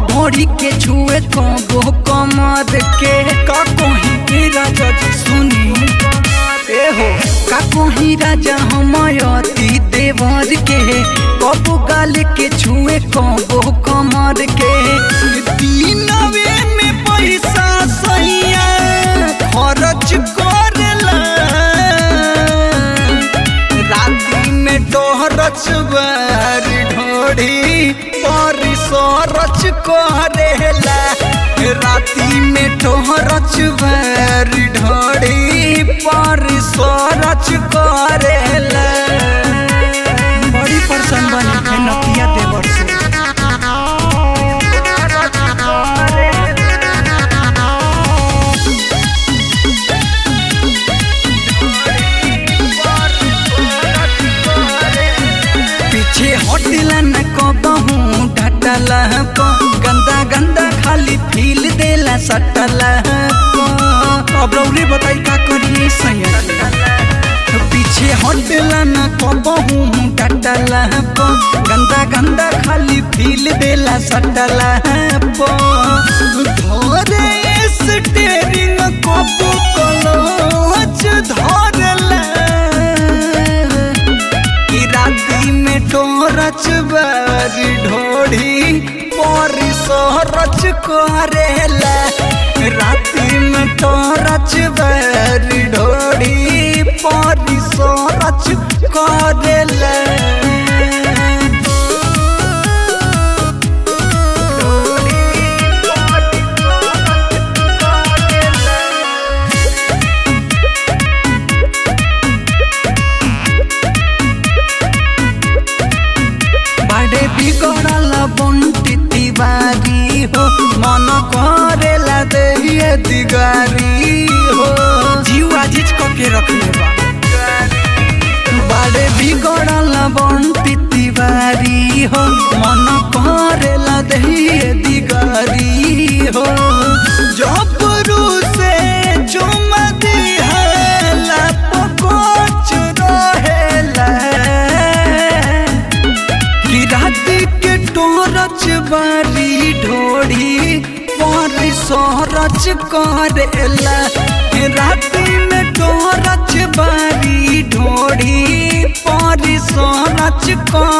ढोरी के छुए कबो कमर के का कहीं राजा जी सुनी ए हो का कहीं राजा हमयती देवर के कबो गाल के छुए कबो कमर के दिनवे में पैसा सैया खर्च करेला राती में टोहरच बार ढोढ़ी पर सरच करेला राती में टोहरच बार ढोढ़ी पर सरच करेला बड़ी परेशान बनी है नतिया देवर से पीछे हटला न कबहू ढटला प गंदा गंदा खाली फील देला सटला प अब रौरे बताई का करिए सैया पीछे हटला न कबहू ढटला प गंदा गंदा खाली फील देला सटला प धोरे स्टेरिंग कबू कलोच धरला कि राती में टोरच बारी ढोढ़ी पर सोरच करेला राती में टोरच बारी ढोढ़ी पर सोरच करेला बड़े बिगड़ल बंटी तिवारी हो मन करेला देहिए दिगारी हो जीवा जीज के रखले बा बड़े बिगड़ल बंटी तिवारी हो मन करेला देहिए दिगारी हो जबरू से चुमा दिहला पकोच रहेला कि राती के टोरच बारी ढोड़ी पर सोरच करेला राती में टोरच बारी ढोड़ी पर सोरच कर